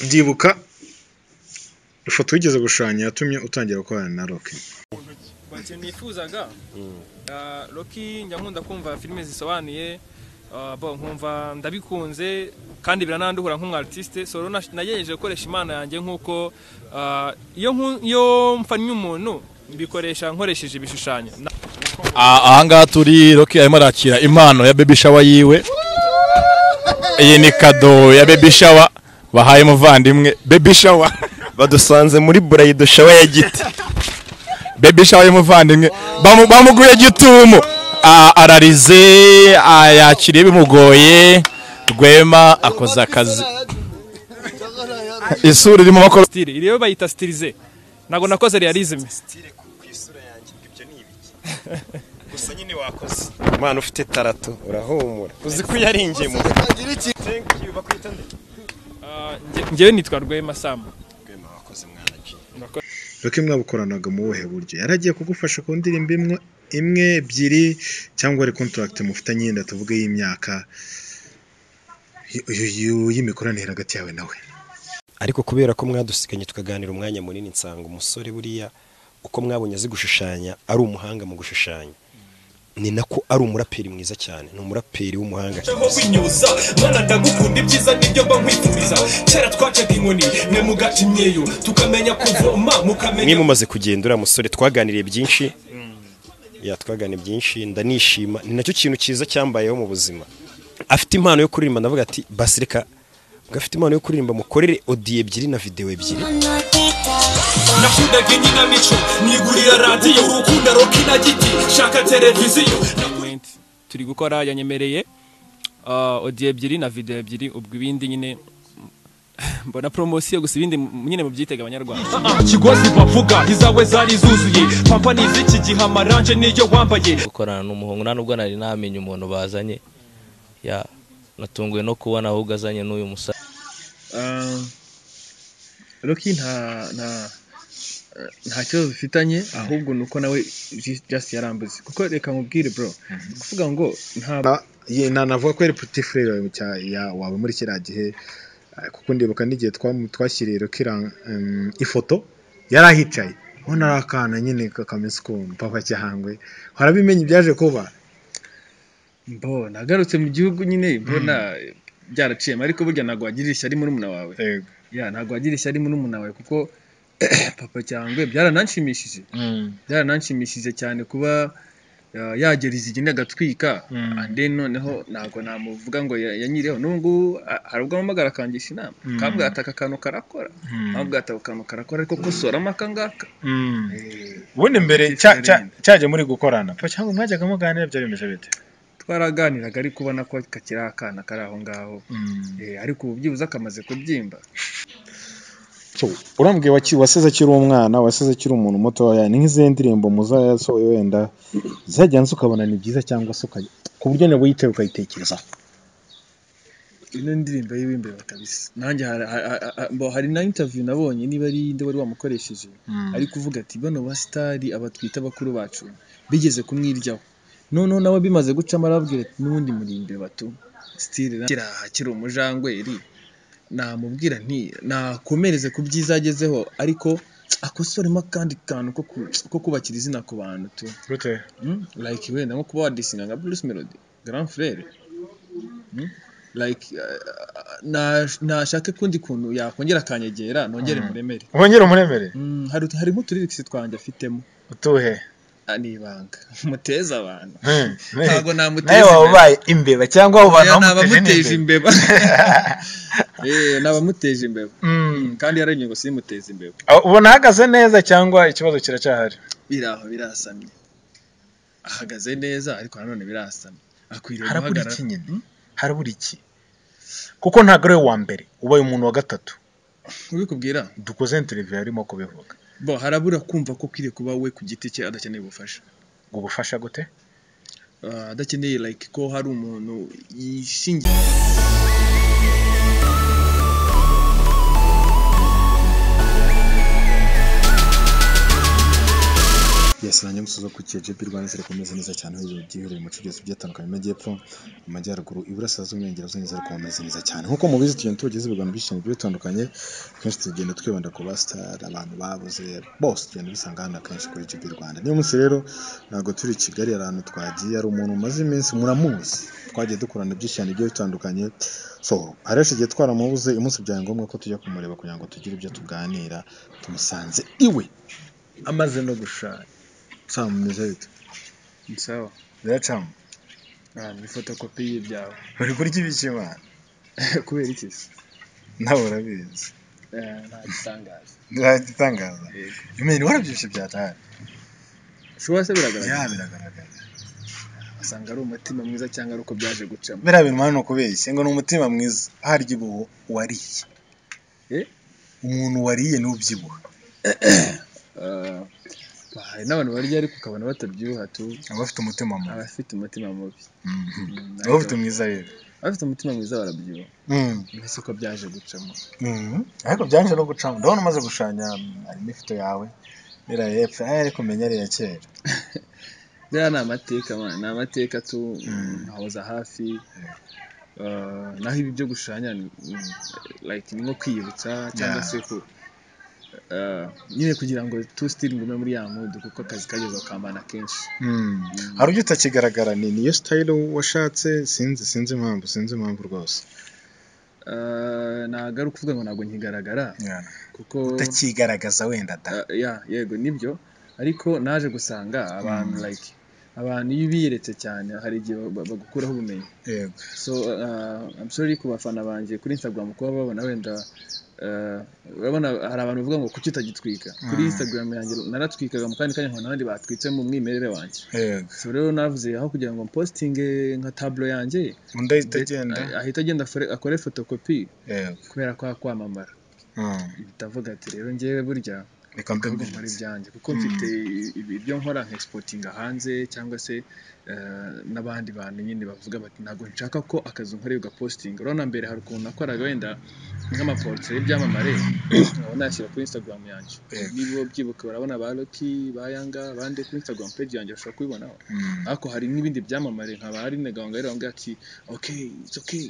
Ndibuka ifoto wigeze gushushanya yatumye utangira gukorana na Rock. Ikintu nifuzaga ah, Rocky njya nkunda kumva filime zisobanuye ah, bo nkumva ndabikunze kandi birananduhura nk'umu artiste so rero nash- nagerageje gukoresha imana yanjye nk'uko ah, iyo nku- iyo mfannye umuntu mbikoresha nkoresheje ibishushanyo Na- Ah, ahangaha turi Rocky arimo arakira impano ya baby shower yiwe iyi ni kado ya baby shower bahaye umuvandimwe baby shower badusanze muri burayido shawa ya giti baby shower y'umuvandimwe Bamu- bamuguriye gitumo Ah, ararize ah, yakiriye bimugoye rwema akoze akazi isura irimo makoro style iri yo bayita stylisé ntabwo nakoze realisme gusa nyine wakoze umwana ufite tarato urahumura uzi ko yari ingemu Ah, nge- njyewe nitwa Rwema Sam Rock mwabukoranaga mu buhe buryo? Yari agiye kugufasha ku ndirimbo imwe, imwe ebyiri cyangwa ari contract mufitanye yenda tuvuge y'imyaka y- y- y- y'imikoranire hagati yawe nawe. ariko kubera ko mwadusiganye tukaganira umwanya munini nsanga umusore buriya uko mwabonye azi gushushanya ari umuhanga mu gushushanya ni nako ari umuraperi mwiza cyane ni umuraperi w'umuhanga aho winyuza mwana ndagukunda ibyiza nibyo mba nkwifuriza kera twacaga inkoni mwe mugaca imyeyo tukamenya kuvoma mwe mukamenya mumaze kugenda uriya musore twaganiriye byinshi ya twaganiriye byinshi ndanishima ni nacyo kintu cyiza cyambayeho mu buzima afite impano yo kuririmba ndavuga ati basi reka gafite impano yo kuririmba mukorere odiyo ebyiri na videwo ebyiri nakundaga inkinamico nigurira radiyo urukunda roki na giti shaka televiziyo went turi gukora yanyemereye ah, audio ebyiri na video ebyiri ubwo ibindi nyine mbona promosiyo gusa ibindi m- nyine mubyitega abanyarwanda kigozi bavuga izawe zari zuzuye papa ni iz'iki gihe amaranje niyo wambaye gukorana n'umuhungu nta nubwo nari namenye umuntu bazanye ya natunguwe no kubona ahubwo azanye n'uyu musore Rocky nta nta nta kibazo bifitanye ahubwo ni uko nawe ju- just yarambuze kuko reka nkubwire bro kuvuga ngo nta Ye- na- navuga ko yari petit frère wawe mu cya- ya- wawe muri kiriya gihe eh, kuko ndibuka n'igihe twamu- twashyiriye Rocky ra- em, ifoto yari ahicaye ubona ari akana nyine kakameze ukuntu papa cyahangwe warabimenye ibyaje kuba mbo nagarutse mu gihugu nyine mbona byaraciyemo ariko burya ntabwo wagira ishyari murumuna wawe ya ntabwo wagira ishyari murumuna wawe kuko papa cyangwe byarananshimishije byarananshimishije cyane kuba uh, yagera izigenda agatwika and then noneho ntabwo namuvuga ngo ya- yanyireho n'ubu a- hari ubwo ampamagara akangisha inama akambwira ati aka kantu karakora akambwira ati ako kantu karakora ariko kosoramo aka ngaka ubundi mbere cya- cya- cyaje muri gukorana papa cyangwa mwajyaga muganira byari bimeze bite twaraganiraga ariko ubona ko kakiri akana kari aho ngaho Eh, ariko ubu byibuze kamaze kubyimba urambwiye waki- wasize akiri umwana wasize akiri umuntu mutoya ni nk'izihe ndirimbo muza yasohoye wenda zajyanze ukabona ni byiza cyangwa se ukajya ku buryo nawe uyitaye ukayitekerezaho ino ndirimbo y'iwimbeba kabisa nanjye hari- ha- ha- ha- mbo hari na interview nabonye niba ari iyindi wari wamukoresheje ari kuvuga ati bano basitari abatwita bakuru bacu bigeze kumwiryaho noneho nawe bimaze gucamo arababwira ati n'ubundi murimbe batu sitiri kiraha kiri umujangweri namubwira nti nakomereze ku byiza agezeho ariko akosoremo akandi kantu ko ku- ko kubakira izina ku bantu tu gute Mm, like wenda nko kuba wadisinga nka Bruce Melody Grand Frere Mm, like uh, na- nashake kundi kuntu yakongera akanyegera nongere muremere wongere umuremere Mm, hari hari nk'uturirikisi twanjye afitemo utuhe Ah, ni ibanga muteza abantu Hmm. ntabwo nawe namuteza waba ubaye imbeba cyangwa abo bantu nabamuteje imbeba imbeba Eh, nabamuteje imbeba Mm, kandi yarenye ngo simuteze imbeba Ah, ubona ahagaze neza cyangwa ikibazo kiracyahari biraho birasamye ahagaze neza ariko nanone birasamye akwiriye harabura guhagarara iki nyine harabura iki kuko ntabwo ari we wa mbere ubaye umuntu wa gatatu ubikubwira dukoze interiviyu yarimo kubivuga bo harabura kumva ko ukwiriye kuba we ku giti cye adakeneye ubufasha ngo ubufasha gute Ah, adakeneye like ko hari umuntu yishingiye yes nanjye zose zo ku KJP Rwanda zirakomeza neza cyane aho giherereye mu cyigezi byatandukanye amajyepfo amajyaruguru iburasirazuba iburengerazuba neza zirakomeza neza cyane nk'uko mubizi tugenda tubagezaho ibiganiro byinshi bigiye bitandukanye kenshi tugenda twibanda ku basitari abantu babuze bose tugenda dusanga hano akenshi kuri KJP Rwanda niyo munsi rero ntabwo turi i Kigali hari ahantu twagiye hari umuntu umaze iminsi muramuzi twagiye dukorana byinshi cyane bigiye bitandukanye so hari henshi igihe twaramubuze umunsi byabaye ngombwa ko tujya kumureba kugira ngo tugire ibyo tuganira tumusanze iwe amaze no gushaka sawa mumeze bite ni sawa biracamo Ah, ni fotokopi y'ibyawe bari kurya ibikimana kubera iki se nawe urabizi Eh, nta gitangaza ntacyo itangaza Yego. imeni warabyishe byatahari ushobora se biragaragara ya biragaragara asanga ari umutima mwiza cyangwa ari uko byaje gucamo biriya bintu mwana ni ukubeshya ngo ni umutima mwiza harya uba uwo- uwariye Eh? umuntu wariye niwe ubyibuha Ah, hari n'abantu barya ariko ukabona batabyibuha tu aba afite umutima mubi abafite umutima mubi Mhm. Mm, aba afite mwiza rero abafite umutima mwiza barabyibuha Mhm. mbese uko byaje gucamo Mhm. ariko byanjye no gucamo ndabona umaze gushanya harimo ifoto yawe biriya y'epfo aya ariko umenya ari iya kera biriya ni amateka man ni amateka tu nkahoza hafi Ah, naho ibi byo gushanya ni mm, like ni nko kwiyibutsa cyangwa Yeah. se ku ah, nyine kugira ngo tu still ngume muri ya mudu kuko akazi kageze akambana kenshi hari ujya utakigaragara ni niyo sitayile washatse sinzi sinzi impamvu sinzi impamvu rwose Ah, nagaruka kuvuga ngo ntabwo nkigaragara kuko utakigaragaza wenda da Ah, ya yego nibyo ariko naje gusanga abantu like abantu iyo ubiyeretse cyane hari igihe ba- bagukuraho ubumenyi yego so uh, I'm sorry ku bafana banjye kuri Instagram kuba babona wenda uh, urabona hari abantu bavuga ngo kuki utagitwika kuri Instagram yanjye naratwikaga mu kandi kanya nkabona abandi batwitse mu mwimerere wanjye yego so rero navuze aho kugira ngo mpostinge nka tablo yanjye undi ahita agenda ah- ahita agenda afore- akore fotokopi yego kubera ko kwamamara Mm. ndavuga ati rero njyewe burya reka mbe kuvuga mbivuze. muri byanjye kuko mfite ibi- ibyo nkora nka exportinga hanze cyangwa se eh, n'abandi bantu nyine bavuga bati ntabwo nshaka ko akazi nkoreye ugapostinga urabona mbere hari ukuntu nakoraga wenda nk'amaporotere y'ibyamamare nkaba nashyira kuri instagram yanjye Yego. niba ubyibuka urabona ba Rocky ba Yanga bande kuri instagram page yanjye bashobora kubibonaho Mm. ariko hari n'ibindi byamamare nkaba hari na gahunda bambwira ati okay it's okay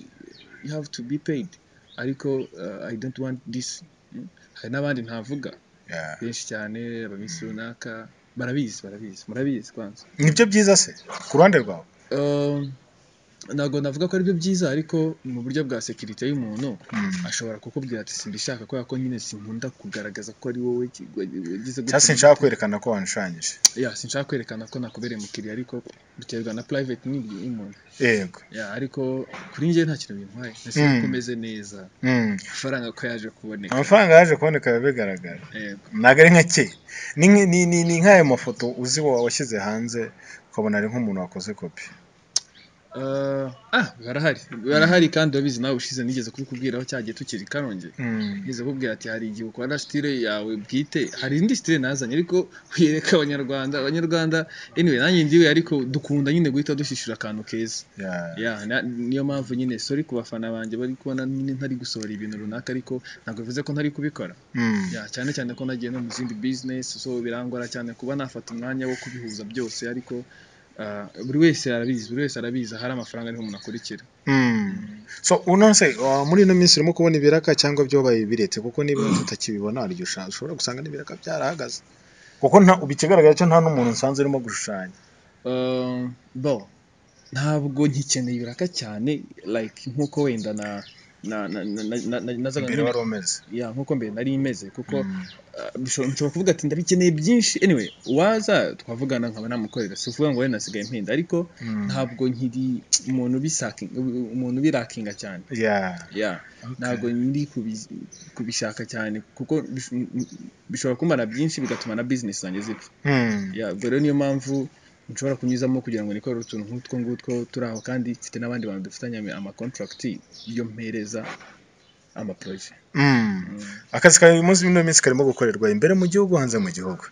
you have to be paid ariko eh, i don't want this Mm. hari n'abandi ntavuga Yeah. benshi cyane abaminsi runaka barabizi barabizi murabizi kwanza nibyo byiza se ku ruhande rwawe Um, ntabwo navuga ko aribyo byiza ariko mu buryo bwa sekirite y'umuntu ashobora kukubwira ati simbishaka kubera ko nyine sinkunda kugaragaza ko ari wowe ki- wagize gutya." cyangwa se nshaka kwerekana ko wanshanyije Ya, sinshaka kwerekana ko nakubereye umukiriya ariko biterwa na private n'ibyo y'umuntu yego Ya, ariko kuri njye nta kintu bintwaye ndetse Mm. ko meze neza Mm. amafaranga ko yaje kuboneka amafaranga yaje kuboneka biba bigaragara yego ntabwo ari nka ke ni nk- ni- ni- ni nk'ayo mafoto uzi wa washyize hanze ukabona ari nk'umuntu wakoze kopi Uh, ah barahari barahari kandi urabizi nawe ushize nigeze kubikubwiraho cyagiye tukiri karonge Mm. Nigeze kubwira ati hari igihe ukora style yawe bwite hari indi style nazanye ariko uyereka abanyarwanda abanyarwanda anyway nanjye ndiwe ariko dukunda nyine guhita dushishura akantu keza Yeah. ya na- niyo mpamvu nyine sorry ku bafana banjye bari kubona nyine ntari gusohora ibintu runaka ariko ntabwo bivuze ko ntari kubikora Mm. ya cyane cyane ko nagiye no mu zindi business so birangora cyane kuba nafata umwanya wo kubihuza byose ariko ah, buri wese arabizi buri wese arabizi hari amafaranga ariho umuntu akurikira Mm. So unanse uh, muri ino minsi urimo kubona ibiraka cyangwa byobaye biretse kuko niba tutakibibona hari igihe usha- ushobora gusanga n'ibiraka byarahagaze kuko nta bikigaragara cyo nta n'umuntu nsanzwe urimo gushushanya Um, bo ntabwo nkikeneye ibiraka cyane like nkuko wenda na na na na na na nazaga mbere wari umeze ya nkuko mbere nari imeze kuko ah, bishobora nshobora kuvuga ati ndabikeneye byinshi anyway waza twavugana nkaba namukorera si ukuvuga ngo we nasigaye impinda ariko ntabwo nkiri umuntu ubisakinga umuntu ubirakinga cyane Yeah. ya ntabwo ndi kubi- kubishaka cyane kuko bish- bishobora kumara byinshi bigatuma na business zanjye zipfa Mm. ya ubwo rero niyo mpamvu nshobora kunyuzamo kugira ngo nikore utuntu nk'utwo ngutwo turi aho kandi mfite n'abandi bantu dufitanye ama- ama contract yo mpereza ama projet Mm. akazi kawe uyu munsi muri ino minsi karimo gukorerwa imbere mu gihugu hanze mu gihugu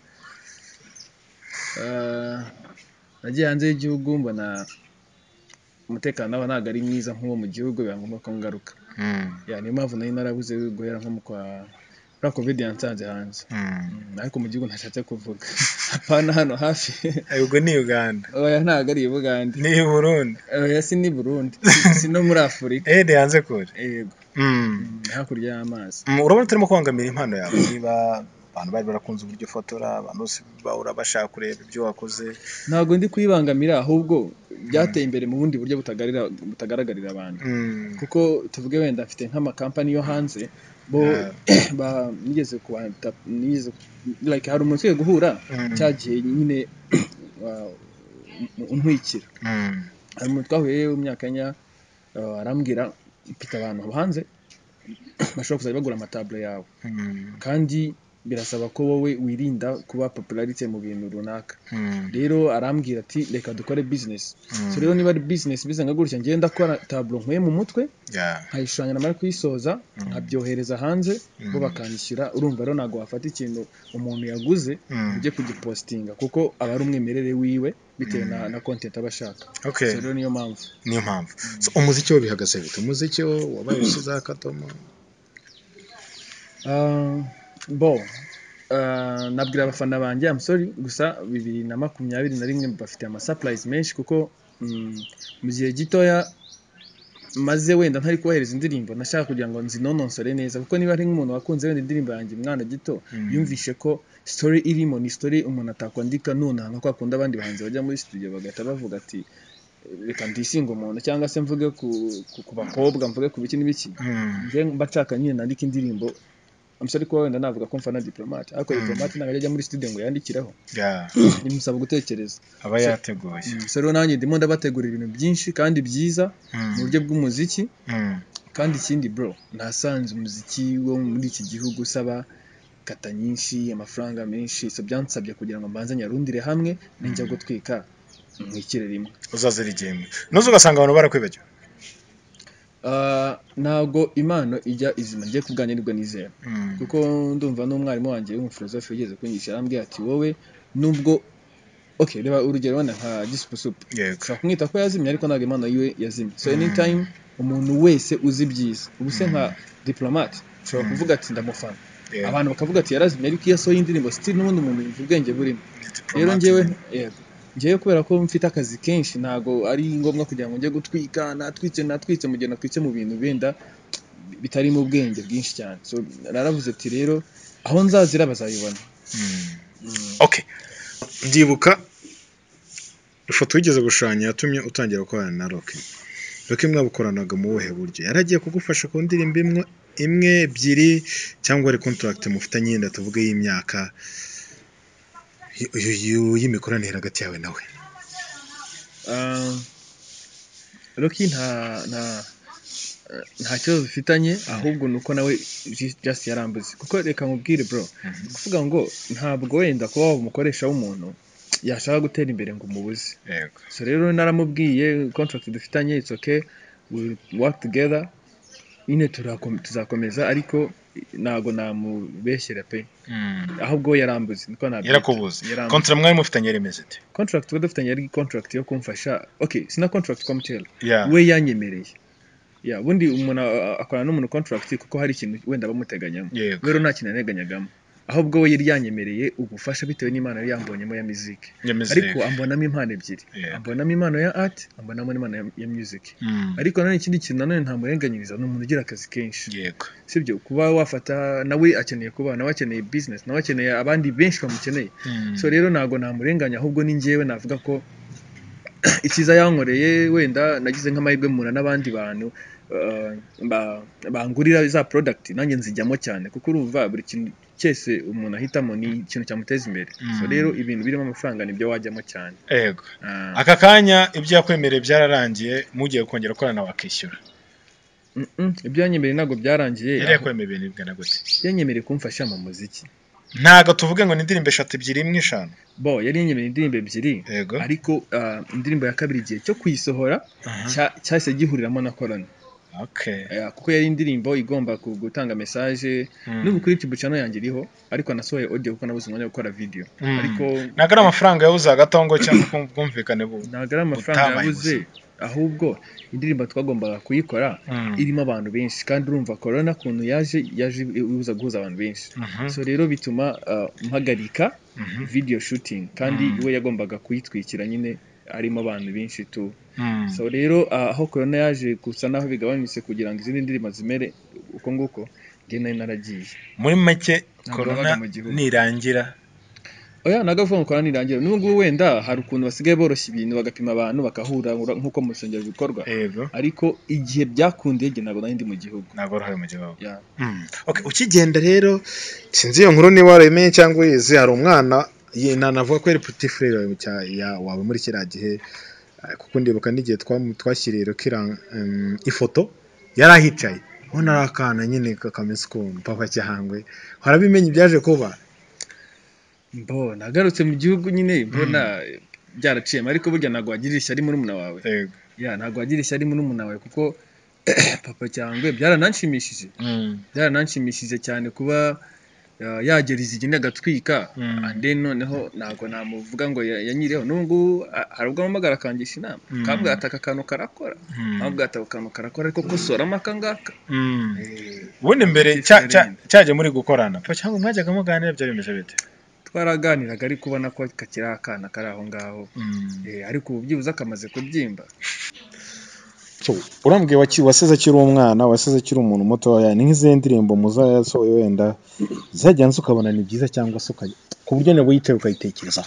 Ah, nagiye hanze y'igihugu mbona umutekano nawo ntabwo ari mwiza nk'uwo mu gihugu biba ngombwa ko ngaruka Mm. ya niyo mpamvu nari narabuze guhera nko mu kwa frank covid yansanze hanze Mm. Mm, ariko mu gihugu ntashatse kuvuga apana hano hafi Eh, ubwo ni uganda oya ntabwo ari i bugande ni i burundi oya si ni burundi si no muri afurika ede yanze kure yego Mm. mm, hakurya y'amazi Mm, urabona turimo kubangamira impano yawe niba abantu bari barakunze uburyo ufotora abantu bose bahora bashaka kureba ibyo wakoze ntabwo ndi kuyibangamira ahubwo byateye imbere mu bundi buryo butagarira butagaragarira abantu Mm. kuko tuvuge wenda mfite nk'amakampani yo hanze bo ba- nigeze kubata nigeze like hari umuntu twe guhura Mm. cyagiye nyine wa- untwikira Mm. hari umuntu twahuye w'imyaka nya uh, arambwira mfite abantu hanze bashobora kuzajya bagura amatabure yawe Mm. kandi birasaba ko wowe wirinda kuba popularite mu bintu runaka Mm. rero arambwira ati reka dukore bizinesi Mm. so rero niba ari bizinesi bizanga gutya ngenda ndakora taburo nkuye mu mutwe Yeah. nkayishushanya namara kuyisoza nkabyohereza hanze bo bakanyishyura urumva rero ntabwo wafata ikintu umuntu yaguze Mm. ujye kugipositinga kuko aba ari umwimerere wiwe bitewe na, na content aba ashaka Okay. so rero niyo mpamvu niyo mpamvu So, umuziki wo bihagaze bite umuziki wo wabaye ushyizeho akadomo Ah, bo ah, nabwira abafana banjye I'm sorry gusa bibiri na makumyabiri na rimwe bafite amasapurayizi menshi kuko mm, mu gihe gitoya maze wenda ntari kubahereza indirimbo nashaka kugira ngo zinononsore neza kuko niba ari nk'umuntu wakunze wenda indirimbo yanjye mwana gito yumvishe ko story irimo ni story umuntu atakwandika nonaha nka kwa kundi abandi bahanzi bajya muri studio bagahita bavuga ati reka ndisinge umuntu cyangwa se mvuge ku, ku, ku bakobwa mvuge ku biki n'ibiki njye mba nshaka nyine nandika indirimbo amusore kuba wenda navuga ko mfana diplomate ariko diplomate ntabwo ajya muri studio ngo yandikiraho Yeah. bimusaba gutekereza aba yateguye so rero nanjye ndimo ndabategurira ibintu byinshi kandi byiza mu buryo bw'umuziki Mm. kandi ikindi bro nasanze umuziki wo muri iki gihugu usaba kata nyinshi amafaranga menshi so byansabye kugira ngo mbanze nyarundire hamwe ninjya gutwika mwikire rimwe uzazira igihembwe nuze ugasanga abantu barakwibagiwe Ah, ntabwo impano ijya izima njye kubwanjye nibwo nizera Mm. kuko ndumva n'umwarimu wanjye w'umufilozofe wigeze kunyigisha arambwira ati wowe nubwo okay reba urugero wenda nka gisupusupu yego ushobora kumwita ko yazimye ariko ntabwo impano yiwe yazimye so anytime umuntu wese uzi ibyiza ubu se nka diplomate ushobora kuvuga ati ndamufana Yeah. abantu bakavuga ati yarazimye ariko iyo asohoye indirimbo still n'ubundi umuntu yumva ubwenge burimo rero Diplomate. ngewe yego ngewe kubera ko mfite akazi kenshi ntabwo ari ngombwa kugira ngo njye gutwika natwitse natwitse mu gihe natwitse mu bintu benda bitarimo ubwenge bwinshi cyane so naravuze ati rero aho nzazira bazabibona okay ndibuka ifoto wigeze gushushanya yatumye utangira gukorana na roki roki mwabukoranaga mu buhe buryo yari agiye kugufasha ku ndirimbo imwe imwe ebyiri cyangwa ari contract mufitanye yenda tuvuge y'imyaka y- y- y- y'imikoranire hagati yawe nawe Ah, Rocky nta nta nta kibazo dufitanye ahubwo ni uko nawe ju- just yarambuze kuko reka nkubwire bro ni ukuvuga ngo ntabwo wenda kuba waba umukoresha w'umuntu yashaka gutera imbere ngo umubuze yego so rero naramubwiye contract dufitanye it's okay we work together nyine turakom- tuzakomeza ariko ntabwo namubeshyera pe ahubwo we yarambuze niko nabyita. yarakubuze Yarambuze. kontra mwari mufitanye yari imeze ite contract twari dufitanye yari contract yo kumfasha okay sina contract kwa mtl Yeah. we yanyemereye ya bundi umuntu a- akorana n'umuntu contract kuko hari ikintu wenda bamuteganyamo Yego. rero nta kintu yaneganyagamo ahubwo we yari yanyemereye ubufasha bitewe n'imana yari yambonyemo ya muziki Ya music. ariko ambonamo impano ebyiri Yeah. ambonamo impano ya art ambonamo n'impano ya, ya music Mm. ariko nanone ikindi kintu nanone ntamurenganyiriza ni umuntu ugira akazi kenshi yego sibyo kuba wafata nawe akeneye kuba nawe akeneye business nawe akeneye abandi benshi bamukeneye so rero ntabwo namurenganya ahubwo ni njyewe navuga ko icyiza yankoreye wenda nagize nk'amahirwe mpura n'abandi bantu uh, ba- bangurira za product nanjye nzijyamo cyane kuko urumva buri kintu cyose umuntu ahitamo ni ikintu cyamuteza imbere so rero ibintu birimo amafaranga nibyo wajyamo cyane yego Ah. aka kanya ibyo yakwemereye byararangiye mugiye kongera gukorana wakishyura Mm, mm, ibyo yanyemereye ntabwo byarangiye yari yakwemeye ibintu bingana gute yanyemereye kumfasha mu muziki ntago tuvuge ngo ni indirimbo eshatu ebyiri imwe eshanu bo yari yanyemereye indirimbo ebyiri Yego. ariko ah, indirimbo ya kabiri igihe cyo kuyisohora cya- cyahise gihuriramo na korona okay Eh, kuko yari indirimbo igomba ku- gutanga mesaje n'ubu kuri YouTube channel yanjye iriho ariko nasohoye audio kuko nabuze umwanya wo gukora video ariko ntago ari amafaranga yabuze hagatongo cyangwa ubwumvikane bu ntabwo ari amafaranga Utabaye yabuze ahubwo indirimbo twagombaga kuyikora irimo abantu benshi kandi urumva corona kuntu yaje yaje ibuza guhuza abantu benshi so rero bituma ah, mpagarika video shooting kandi we yagombaga kuyitwikira nyine arimo abantu benshi tu so rero ah, aho corona yaje gusa naho bigabanyutse kugira ngo izindi ndirimbo zimere uko nguko njye nari naragiye muri make Ntabwo korona nabaga mu gihugu. nirangira oya nagavuga ngo korona nirangira n'ubu ngubu wenda hari ukuntu basigaye boroshya ibintu bagapima abantu bagahura nk'uko mu rusengero bikorwa yego ariko igihe byakundiye igihe ntabwo nari ndi mu gihugu ntabwo uruhare mu gihugu Yeah. Mm. Okay, ukigenda rero sinzi iyo nkuru niba warayimenye cyangwa uyizi hari umwana ye- na- navuga ko yari puti furere wawe muri kiriya gihe eh, kuko ndibuka n'igihe twamu- twashyiriye rukira em, ifoto yari ahicaye ubona ari akana nyine kakameze ukuntu papa cyangwe warabimenye ibyaje kuba mbo nagarutse mu gihugu nyine mbona byaraciyemo ariko burya ntabwo wagirira ishyari murumuna wawe yego Yeah, ntabwo wagirira ishyari murumuna wawe kuko papa cyangwe byarananshimishije byarananshimishije cyane kuba uh, yagera izigenda agatwika Mm. ande noneho ntabwo namuvuga ngo ya- yanyiriyeho n'ubu ngubu a- hari ubwo ampamagara akangisha inama kabwira ati aka kantu karakora kabwira ati ako kantu karakora ariko kosoramo aka ngaka ubundi mbere Puti cya- cya- Furere. cyaje muri gukorana papa cyangwa mwajyaga muganira byari bimeze bite twaraganiraga ariko ubona ko kakiri akana kari aho ngaho Eh, ariko ubu byibuze akamaze kubyimba cyo urambwiye waki- wasize akiri umwana wasize akiri umuntu mutoya ni nk'izihe ndirimbo muza yasohoye wenda zajyanze ukabona ni byiza cyangwa se ukajya ku buryo nawe yicaye ukayitekerezaho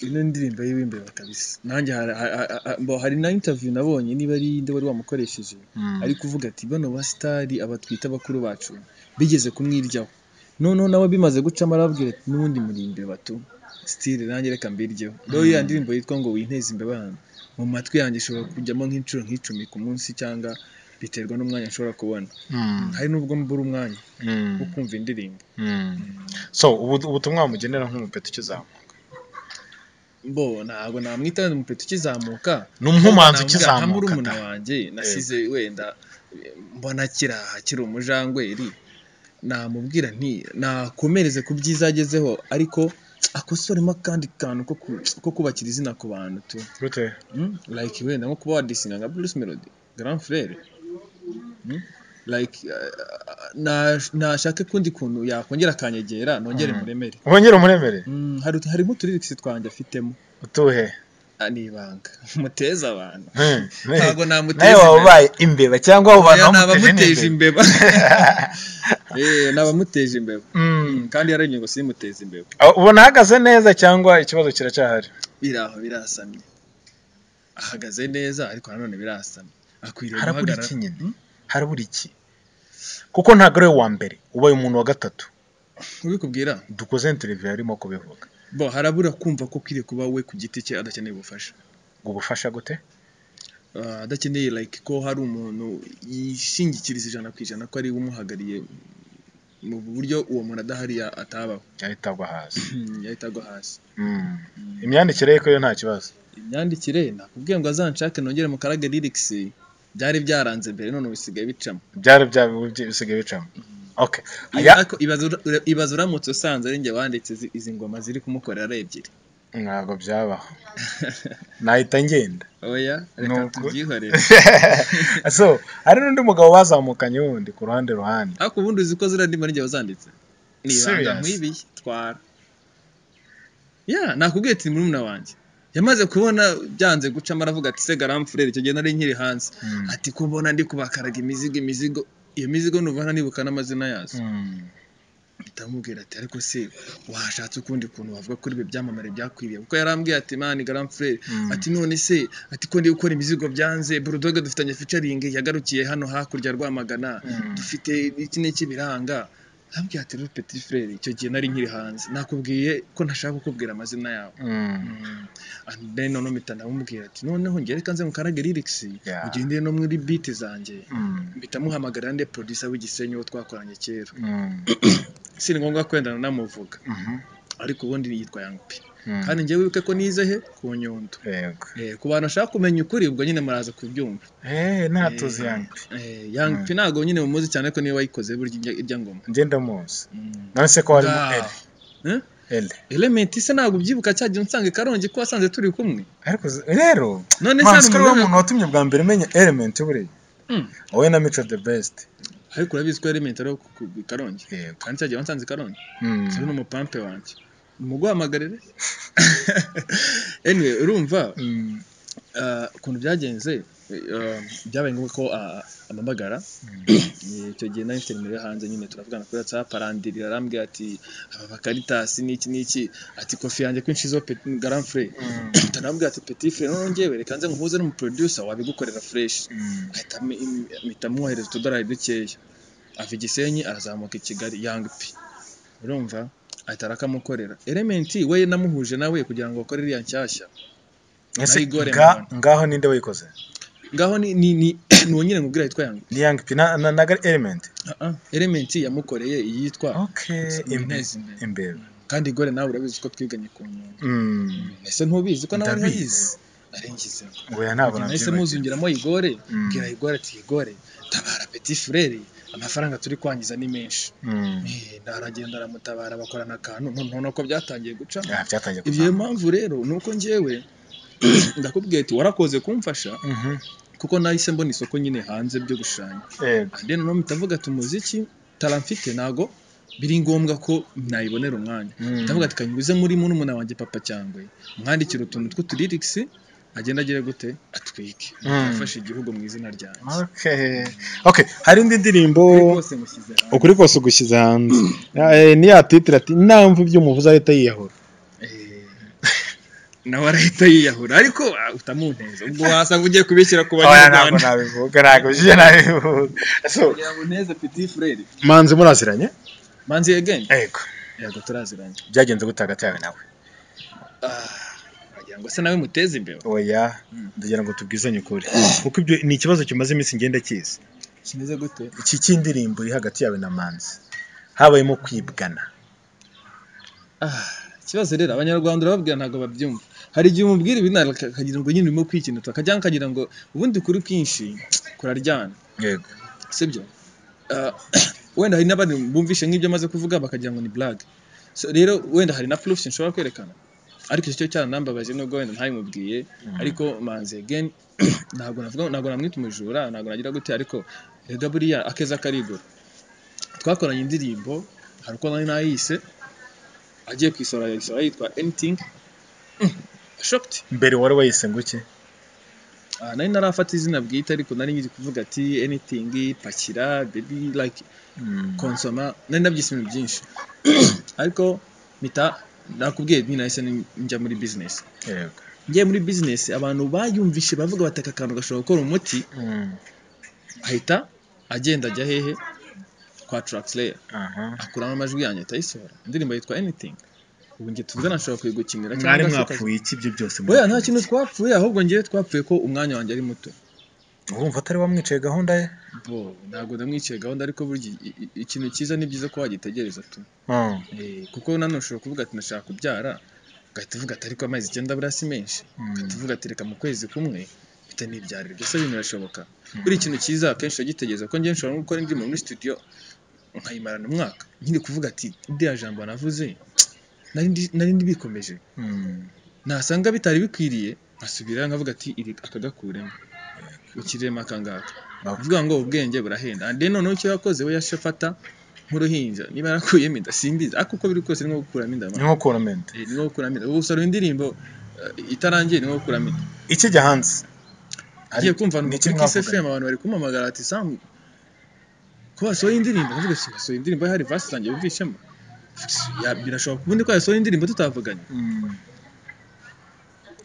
ino ndirimbo y'imbeba kabisa nanjye hari- ha- ha- ha- mbo, hari na interview nabonye niba ari iyindi wari wamukoresheje ari kuvuga ati bano basitari abatwita bakuru bacu bigeze kumwiryaho noneho nawe bimaze gucamo arababwira ati n'ubundi muri imbeba tu sitire nanjye reka mbiryeho rero ya ndirimbo yitwa ngo winteze imbeba hano mu matwi yanjye ishobora kujyamo nk'inshuro nk'icumi ku munsi cyangwa biterwa n'umwanya nshobora kubona hari n'ubwo mbura umwanya wo kumva indirimbo so ubu- ubutumwa wamugenera nk'umupeta ukizamuka mbo ntabwo namwita umupeta ukizamuka ni umumanzi nta ukizamuka murumuna da wanjye nasize wenda eh, mbona kiraha kiri umujangweri namubwira nti nakomereze ku byiza agezeho ariko akosoremo akandi kantu ko ku- ko kubakira izina ku bantu tu gute Mm, like wenda nko kuba wadisinga nka Bruce Melody Grand Frere Mm, like eh, na- nashake kundi kuntu yakongera akanyegera nongere muremere wongere umuremere Mm, hari hari nk'uturirikisi twanjye afitemo utuhe Ah, ni ibanga muteza abantu Hmm. ntabwo nawe namuteza waba imbere. ubaye imbeba cyangwa abo bantu Oya, ni bamuteje abamuteje n'imbeba. imbeba Eh, ni abamuteje imbeba Mm. kandi yarenye ngo simuteze imbeba Aho ubona ahagaze neza cyangwa ikibazo kiracyahari biri aho birasamye ahagaze neza ariko nanone birasamye akwiriye harabura guhagarara iki nyine harabura iki kuko ntabwo ari we wa mbere ubaye umuntu wa gatatu ubikubwira dukoze interiviyu yarimo kubivuga bo harabura kumva ko ukwiriye kuba we ku giti cye adakeneye ubufasha ngo ubufasha gute Ah, adakeneye like ko hari umuntu yishingikiriza ijana ku ijana ko ari we umuhagariye mu buryo uwo muntu adahari ya- atabaho yahita agwa hasi yahita agwa hasi Mm. imyandikire ye ko yo nta kibazo imyandikire nakubwiye ngo azanshake nongere mu karaga lyrics byari byaranze mbere none ubu bisigaye bicamo byari bya- bisigaye bicamo okay Iba- Aya- ariko ibaza ura- ibaza uramutse usanze ari njye wanditse izi- izi ngoma ziri kumukorera ari ebyiri ntabwo byabaho nahita ngenda oya reka Nuko. tubyihorere so hari n'undi mugabo bazamukanye wundi ku ruhande ruhande ariko ubundi uzi ko ziriya ndimi ari njye wazanditse ni ibanga Serious? nk'ibiye twara ya nakubwiye ati murumuna wanjye yamaze kubona byanze gucamo aravuga ati se garamfurere icyo gihe nari nkiri hanze ati ko mbona ndi kubakaraga imizigo imizigo iyo mizigo nubona nibuka n'amazina yazo ndamubwira ati ariko se washatse ukundi kuntu wavuga kuri ibi byamamare byakwiriye kuko yarambwiye ati mani garam frere ati none se ati ko ndi gukora imizigo byanze burudoga dufitanye featuring yagarukiye hano hakurya ya rwamagana dufite iki n'iki biranga arambwira ati rero petit frere icyo gihe nari nkiri hanze nakubwiye ko ntashaka kukubwira amazina yawe and then none mpita ndamubwira ati noneho njye reka nze mukarage lyrics Yeah. ugendere no muri beat zanjye mpita muhamagara nde producer w'igisenyi wo twakoranye kera si ni ngombwa kwendana namuvuga ariko ubundi yitwa Young P kandi njyewe wibuke ko nize he ku nyundo yego Eh, ku bantu bashaka kumenya ukuri ubwo nyine muraza kubyumva Eh, ntatuzi yanjye Eh, Young P ntabwo nyine mumuzi cyane ko niwe wayikoze burya irya- irya ngoma ngenda muzi none se ko harimo Ngaho. eri Eh? ele elementi se ntabwo ubyibuka cya gihe unsanga i karongi ko wasanze turi kumwe ariko z- rero none se hari mansi kariya umuntu muntu watumye bwa mbere umenya elementi buriya Mm. wowe na mico the best ariko urabizi ko elementi ari ku- ku- i karongi yego kandi cya gihe wansanze i karongi Mm. uyu ni umupampe wanjye umuguhamagarire anyway urumva Mm. ah, ukuntu byagenze ah, byabaye ngombwa ko ah, amamagara Eh, icyo gihe nari mfite nimero yo hanze nyine turavugana kuri whatsapp arandirira arambwira ati aba bakaritasi n'iki n'iki ati kofi yanjye kwinshi zo garan fure arambwira ati petit fure none ngewe reka nze nkuhuze n'umuproducer wabigukorera fresh Mm. ahita ami- im- mpita muwohereza utudorari dukeya ava i gisenyi arazamuka i kigali yanga pi urumva ahita arakamukorera elementi we namuhuje nawe kugira ngo bakore iriya nshyashya ese Nayigore nga- mubona. ngaho ninde wayikoze ngaho ni ni ni ni uwo nyine nkubwira yitwa yanga ni young pi na na- na gari elementi Ah, ah, elementi yamukoreye iyitwa okay Imbere. imbere kandi gore nawe urabizi ko twiganye ku nyungu Mm. ese ntubizi ko nawe uriho ndabizi yize narengize oya ntabwo nahise nabyibagiwe muzungiramo igore Mm. bwira igore ati igore tabara petit frere amafaranga turi kwangiza ni menshi Mm. Eh, aragenda aramutabara bakorana akantu noneho nako byatangiye guca Ah, byatangiye ibyo kuva mpamvu rero ni uko njyewe ndakubwiye ati warakoze kumfasha Mhm. kuko nahise mbona isoko nyine hanze byo gushushanya yego then noneho mpita mvuga ati umuziki taramfite ntago biri ngombwa ko nayibonera umwanya Mm. ndavuga ati kanyuze muri murumuna wanjye papa cyangwe mwandikira utuntu tw'uturirikisi agenda agere gute atwike Mm. afashe igihugu mu izina ryanjye okay okay hari indi ndirimbo Ukuri kose mushyize hamwe ukuri kose ugushyize hanze Eh, niya titire ati namva ibyo umuvuze ahita yiyahura Eh, nawe arahita yiyahura ariko ah, utamuneza ubwo wasanga ugiye kubishyira ku oya ntabwo banyarwanda nabivuga ntabwo bije nabivuga so kugira ngo uneze petit frere manzi muraziranye manzi again yego yego turaziranye byagenze gute hagati yawe nawe Ah, wagira ngo se nawe muteze imbere oya ndagira ngo tubwizanye ukuri kuko ibyo ni ikibazo kimaze iminsi ngenda kizi kimeze gute iki cy'indirimbo iri hagati yawe na manzi habayemo kwibwana Ah, ikibazo rero abanyarwanda urababwira ntabwo babyumva hari igihe umubwira ibi ntabwo aka- akagira ngo nyine urimo kwikinuta akajya akagira ngo ubundi kuri kwinshi kuraryana yego sibyo Ah, wenda hari n'abandi bumvishe nk'ibyo amaze kuvuga bakagira ngo ni blague so, rero wenda hari na proofs nshobora kwerekana ariko icyo cyo cyaranambabaje nubwo wenda ntayimubwiye ariko manzi again ntabwo navuga ntabwo namwita umujura ntabwo nagira gute ariko erega buriya akeza karigura twakoranye indirimbo hari uko nari nayise agiye kuyisora yayisora yitwa anything Mm, shocked mbere wari wayise ngo iki Ah, nari narafata izina bwite ariko nari ngiye kuvuga ati anything pakira baby like konsoma nari nabyise ibintu byinshi ariko mpita nakubwiye nti nahise ni- njya muri business yego ngiye muri business abantu bayumvishe bavuga bati aka kantu gashobora gukora umuti Mm. ahita agenda ajya hehe kwa Traxler aha akuramo amajwi yanjye atayisohora indirimbo yitwa anything ubu njye tuvugana nshobora kuyigukinira mwari se ukaza- mwapfuye iki ibyo byose oya nta mwapfuye kintu twapfuye ahubwo ngewe twapfuye ko umwanya wanjye ari muto iki? urumva atari wamwicaye gahunda ye bo ntabwo namwiciye gahunda ariko burya i- i- ikintu cyiza ni byiza ko wagitegereza tu Mm. Eh, kuko nanone ushobora kuvuga ati ndashaka kubyara ugahita uvuga ati ariko amezi icyenda buriya si menshi ugahita uvuga ati reka mu kwezi kumwe mpita nibyarira byose bintu birashoboka buriya ikintu cyiza akenshi uragitegereza ko ngewe nshobora no gukora indirimbo muri studio nkayimarana umwaka nkiri kuvuga ati iriya jambo navuze nari ndi- nari ndibikomeje Mm. nasanga bitari bikwiriye nkasubira nkavuga ati iri akagakuremo ukirema akangaka Okay. uvuga ngo ubwenge burahenda and then noneho icyo yakoze we yashafata nk'uruhinja niba yarakuyemo inda simbizi ariko uko biri kose ni nko gukuramo inda ni mama. nko kuramenta Eh, ni nko gukuramo inda ubusoro indirimbo eh, itarangiye ni nko gukuramo inda iki jya hanze agiye kumva ni ni iki kuri Kiss mwavuganye? FM abantu bari kumamagara ati Sam ko wasohoye indirimbo ndavuga ati wasohoye indirimbo hari verse zanjye wumvishemo Ya- birashoboka ubundi ko yasohoye indirimbo tutavuganye Mm.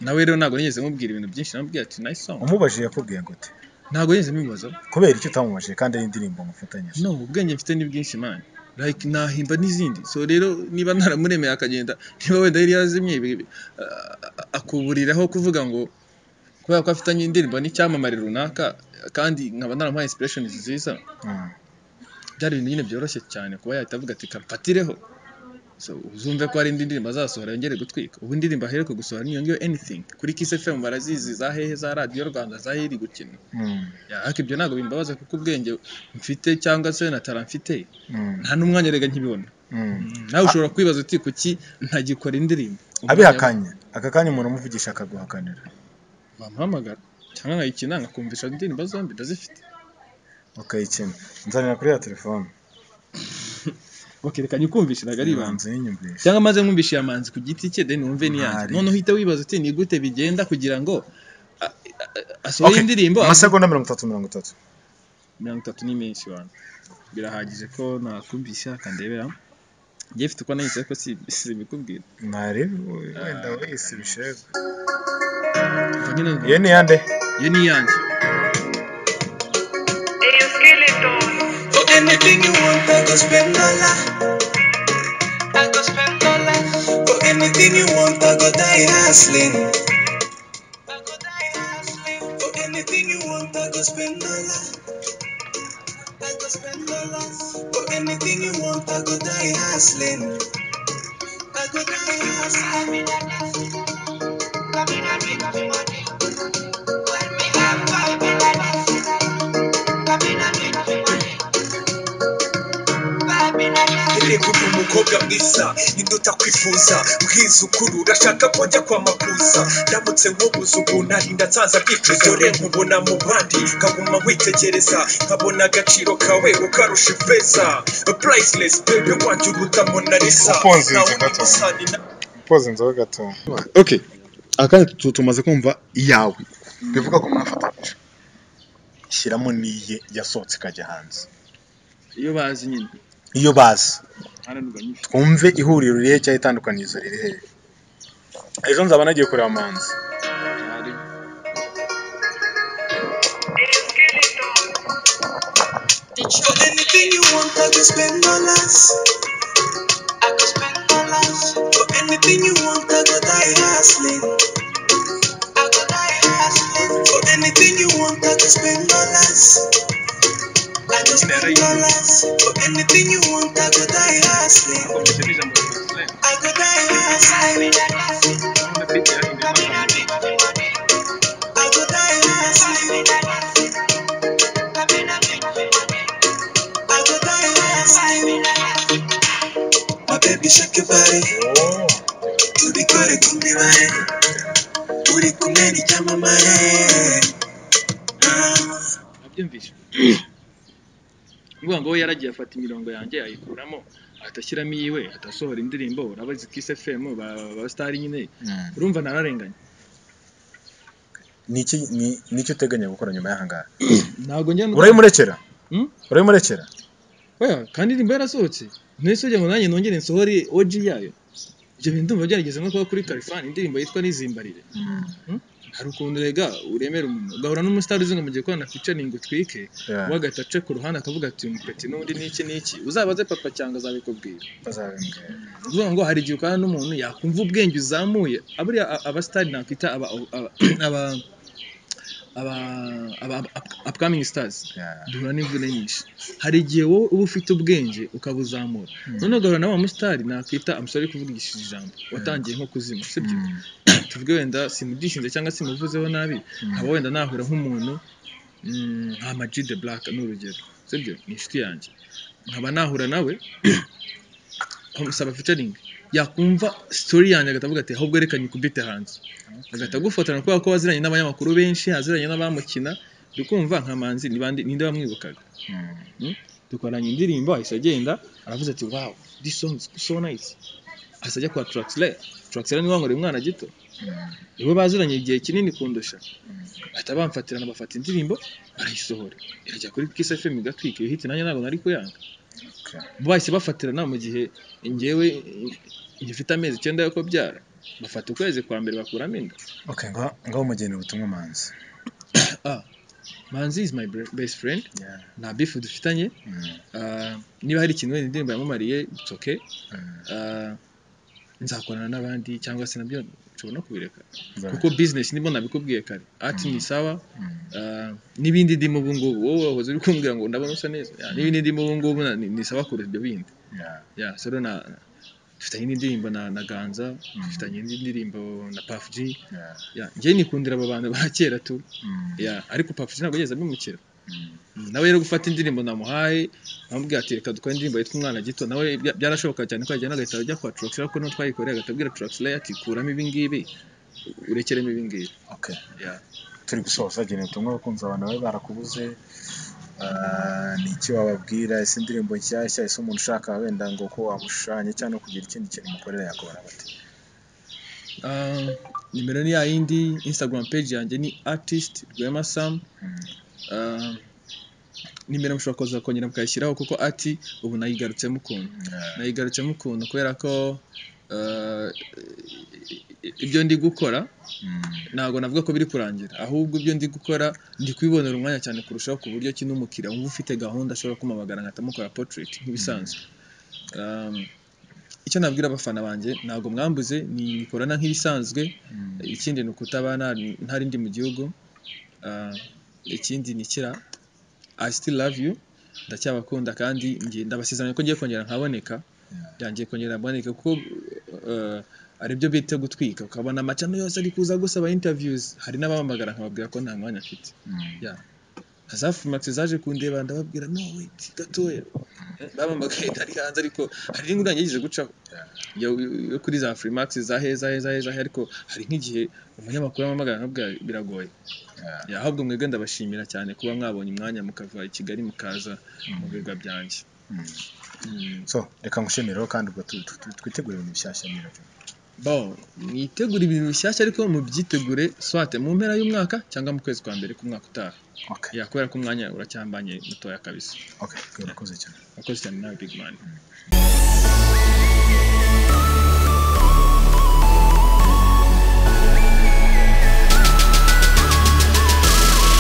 nawe rero ntabwo nigeze nkubwira ibintu byinshi namubwira ati nice song umubajije yakubwiye gute ntabwo nigeze mbibaza kubera icyo utamubajije kandi ari indirimbo mufatanyije no ubwenge mfite ni bwinshi man like nahimba n'izindi so rero niba naramuremeye akagenda niba wenda yari yazimye ibi- ibi- a- a- akuburiraho kuvuga ngo kubera ko afitanye indirimbo n'icyamamare runaka kandi nkaba naramuhaye inspiration nziza Mm. byari ibintu nyine byoroshye cyane kuba yahita avuga ati kampatireho so uzumve ko hari indi ndirimbo azasohora yongere gutwika ubu indirimbo aheruka gusohora niyo ngiyo anything kuri Kiss FM barazizi za hehe za radiyo rwanda za hehe iri gukina Mm. Ya, ariko ibyo ntabwo bimbabaza kuko ubwenge mfite cyangwa se na talent mfite Mm. nta n'umwanya rega nkibibona nawe ushobora kwibaza uti kuki ntagikora indirimbo abihakanye aka kanya umuntu umuvugisha akaguhakanira bamuhamagara cyangwa nkayikina nkakumvisha indirimbo zombi ndazifite ukayikina nzanira kuri ya telefone bakerekanye ukumvisha ntabwo ari ibanga ibanza yinyumvisha cyangwa maze nkumvisha iya manzi ku giti cye then wumve n'iyanjye Ntari. noneho uhita wibaza uti ni gute bigenda kugira ngo a- a- a- asohore indirimbo amasegonda mirongo itatu mirongo itatu mirongo itatu ni menshi bantu birahagije ko nakumvisha akandebera njye mfite uko nahise ko si simikubwira ntari wenda wese bishego Ubwo nyine ngo- iyo ni yande iyo ni iyanjye For anything you want, I go spend dollar. I go spend dollar. For anything you want, I go die hustling. I go die hustling. For anything you want, I go spend dollar. I go spend dollar. For anything you want, I go die hustling. I go die hustling. irekuka umukobwa mwiza induta kwifuza bwizukuru urashaka ko njya kwa makuza ndamutse nkubuze ubu narinda nsanza byicuza dore nkubona mu bandi nkaguma witegereza nkabona agaciro kawe ukarusha ifeza priceless bebe wanjye uruta monalisa Ufunze inzu gato. poza inzoga gato ok aka kanya tu- tumaze kumva iyawe bivuga ko mwafatanyije shyiramo n'iye yasohotse ikajya hanze iyo bazi nyine iyo bazi haranurwa nyinshi twumve ihuriro ririhe cyangwa itandukanirizo riri hehe ejo nzaba nagiye kureba manzi hari For anything you want, I can spend dollars. I can spend dollars. For anything you want, I go die hustling. I go die hustling. For anything you want, I can spend dollars. I can spend dollars. For anything you want, I go die hustling. I go die hustling. I go die hustling. I go die hustling. My baby, shake your body. Turi kore kumbi mare. Uri kumwe n'icyamamare. Ah. nabyumvise ngo yaragiye afata imirongo yanjye ayikuramo ahita ashyiramo iyiwe ahita asohora indirimbo urabazi kisi efemu ba ba sitari nyine urumva nararenganye Ni iki ni- ni iki uteganya gukora nyuma y'ahangaha ntabwo njya urayimurekera Hmm? urayimurekera oya kandi indirimbo yarasohotse mwese ujya ngo nanjye nongere nsohore oji yayo ibyo bintu ndumva byarageze nko kuba kuri kalifani indirimbo yitwa n'izimbarire Hmm? hari ukuntu rega uremera umuntu ugahura n'umusitari uzi ngo mugiye gukorana ficaringi utwike Yeah. we agahita aca ku ruhande akavuga ati umupeti n'undi n'iki n'iki uzabaze papa cyangwa azabikubwira Bazabimbwira. uvuga ngo hari igihe ukana n'umuntu yakumva ubwenge uzamuye aburiya a- abasitari nakwita aba aba aba aba aba up- upcoming stars Yeah. duhura n'imvune nyinshi hari igihe wowe uba ufite ubwenge ukabuzamura none ugahura na wa musitari nakwita amusore kuvugishije ijambo watangiye nko kuzima sibyo tuvuge wenda simudishinze cyangwa simuvuzeho nabi haba wenda nahura nk'umuntu mm, nka Ama-G the black ni urugero sibyo ni inshuti yanjye nkaba nahura nawe nkamusaba featuring yakumva story yanjye agahita avuga ati ahubwo reka nyikubite hanze agahita agufotora kubera ko waziranye n'abanyamakuru benshi aziranye n'abamukina dukumva nka manzi ni bande- ninde wamwibukaga Mm? dukoranye indirimbo ahise agenda aravuze ati wow this song is so nice ahise ajya kwa Traxler Traxler niwe wankoreye umwana gito niwe baziranye igihe kinini kundusha bahita bamfatirana bafata indirimbo barayisohora irajya kuri Kiss FM igatwika iyo hit nanjye ntabwo nari kuyanga bahise bafatirana mu gihe njyewe ngifite amezi icyenda yo kubyara bafata ukwezi kwa mbere bakuramo inda ok ngaho ngaho umugeni ubutumwa manzi manzi is my bre- best friend Yeah. nta bifu dufitanye Mm. Ah, niba hari ikintu wenda indirimbo yamamariye it's okay Ah, nzakorana n'abandi cyangwa se nabyo nshobora no kubireka kuko business nimo nabikubwiye kare art ni sawa Ah, n'ibindi ndimo ubu ngubu wowe wahoze uri kumbwira ngo ndabona usa neza Yeah, n'ibindi ndimo ubu ngubu na- ni- ni sawa kurusha ibyo bindi Yeah. ya so rero na dufitanye n'indirimbo na, na ganza dufitanye n'indirimbo na Puff G Yeah. ya njyewe nikundira aba bantu ba kera tu Mm. ya ariko Puff G ntabwo yigeze abimukira nawe rero gufata indirimbo namuhaye amubwira ati reka dukore indirimbo yitwa umwana gito nawe bya- byarashoboka cyane ko yajyana agahita ajya kwa Traxler kuko n'uwo twayikoreye agahita abwira Traxler ati kuramo ibingibi urekeremo ibingibi Okay. Yeah. turi gusoza gene ubutumwa bakunze abantu bari barakubuze Ah, ni iki wababwira ese indirimbo nshyashya ese umuntu ushaka wenda ngo ko wamushushanya cyangwa kugira ikindi kintu umukorera yakubona bate Ah, nimero ni ya yindi instagram page yanjye ni artist rwema sam Ah, nimero mushobora kuza kongera mukayishyiraho kuko ati ubu nayigarutsemo ukuntu nayigarutsemo ukuntu kubera ko ah, ibyo ndi gukora ntabwo navuga ko biri kurangira ahubwo ibyo ndi gukora ndi kubibonera umwanya cyane kurushaho ku buryo ki n'umukiriya wumva ufite gahunda ashobora kumamagara nkahita mukora portrait nk'ibisanzwe Um, icyo nabwira abafana banjye ntabwo mwambuze ni mikorana nk'ibisanzwe ikindi ni ukutaba nta- ntari ndi mu gihugu Ah, ikindi ni kira I still love you ndacyabakunda kandi ngiye- ndabasezeranya ko ngiye kongera nkaboneka byangiye kongera mboneka kuko eh, hari ibyo bita gutwika ukabona amacano yose ari kuza gusaba interviews hari n'abahamagara nkababwira ko nta mwanya afite Yeah. hazafu max zaje kundeba ndababwira no wait gatoya Eh, bampamagaye ntari hanze ariko hari n'ingurane yagize gucaho yo yo kuri za freemax za heza heza heza ariko hari nk'igihe umunyamakuru ampamagara nkabwira biragoye Ya, ahubwo mwebwe ndabashimira cyane kuba mwabonye umwanya mukava i kigali mukaza mu birwa byanjye so reka nkushemerero kandi ubwo tu- tu- tu- twitegure ibintu bishyashya niba byo. Bon, mwitegure ibintu bishyashya ariko mubyitegure swate mu mpera y'umwaka cyangwa mu kwezi kwa mbere k'umwaka utaha okay ya kubera ko umwanya uracyambanye mutoya kabisa okay urakoze cyane wakoze cyane nawe big man